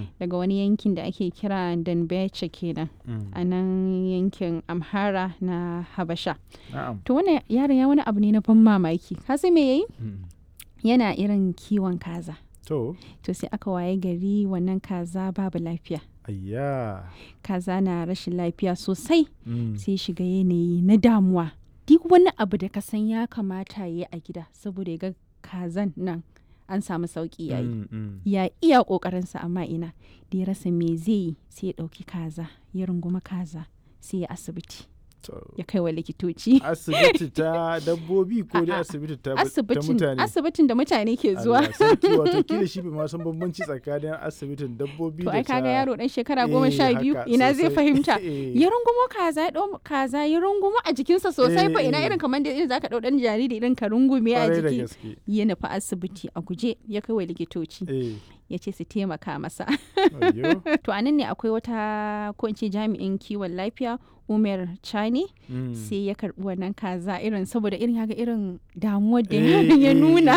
daga wani yankin da ake kira Danbeche kenan Mm. a nan yankin Amhara na Habasha. Na'am. To wannan yaron ya wani abu ne na ban mamaki. Ka san me yayi? Mm. Yana irin kiwon kaza. To, To sai aka waye gari wannan kaza babu lafiya. ayya. Kaza na rashin lafiya sosai. Mm. sai shiga yanayi na damuwa duk wani abu da ka san ya kamata ya yi a gida saboda ya ga kazan nan an samu sauki ya yi Mm, mm. ya iya ƙoƙarinsa amma ina da ya rasa me zai yi sai ya ɗauki kaza ya runguma kaza sai ya asibiti To, ya kai wa likitoci asibiti ta dabbobi ko dai A'a, asibiti ta, ta asibitin mutane? asibitin da mutane ke zuwa Allah sarki wato kila shi bai ma san bambanci tsakanin asibitin dabbobi to da ai ta kaga yaro dan shekara Eh, goma sha biyu haka, ina zai sosai. fahimta Eh. ya rungumo kaza ya ɗau kaza ya rungumo a jikinsa sosai fa Eh, ina eh. irin kamar da irin zaka ɗau ɗan jariri irin ka rungume a Kwarai da jiki gaske. ya nufi asibiti a guje ya kai wa likitoci Eh, ya ce su taimaka masa ayyo. to anan ne akwai wata ko in ce jami'in kiwon lafiya umar chani Mm. sai ya karbi wannan kaza irin saboda irin haka irin damuwar da Eh, yaron ya eh, nuna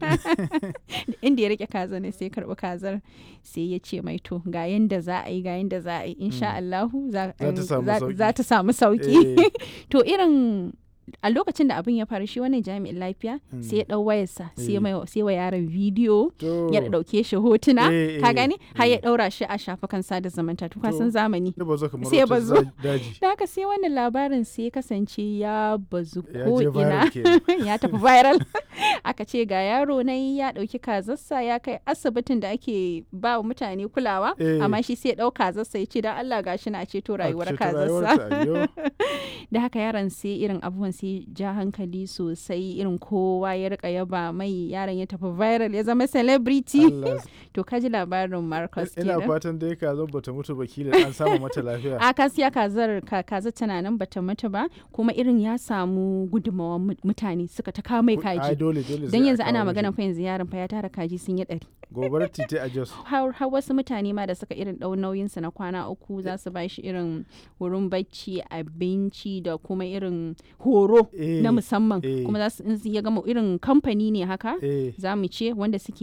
eh, inda ya rike kaza ne sai ya karbi kazar sai ya ce mai to ga yanda za a yi ga yanda za a yi insha Allahu za Za ta samu za- sauki. za ta samu sauki Eh. to irin a lokacin da abin ya faru shi wannan jami'in lafiya sai ya dau wayarsa sai ya Eh. mai- sai wa yaron bidiyo To, ya dauke shi hotuna Eh, ka eh, gani har ya eh. daura shi a shafukan sada zumunta to ka To. san zamani ya bazo kamar sai ya wata bazo. za- daji. da haka sai wannan labarin sai ya kasance ya bazu Ya ko je ina viral kenan. ya tafi viral aka ce ga yaro na ya dauki kazarsa ya kai asibitin da ake ba wa mutane kulawa Eh. amma shi sai ya dau kazarsa ya ce dan Allah gashi na ceto rayuwar A ceto kazarsa rayuwarta, ayyo. da haka yaron sai irin abubuwan sai ja hankali sosai irin kowa ya rika yaba mai yaron ya tafi viral ya zama celebrity Allah to kaji labarin Marcus ina kenan fatan dai ka zo bata mutu ba kila an samu mata lafiya a kasiya kazar ka, kaza tana nan bata mutu ba kuma irin ya samu gudunmawar mu- mutane suka ta kawo mai ai kaji dole dole sai don a yanzu kawo ana mishi. magana fa yanzu yaron fa ya tara kaji sun yi ɗari gobarar titi a jos har har wasu mutane ma da suka irin ɗau nauyinsa na kwana uku za su ba shi irin wurin bacci abinci da kuma irin horo Eh, na musamman eh. kuma za su in ya gama irin kamfani ne haka eh za mu ce wanda suke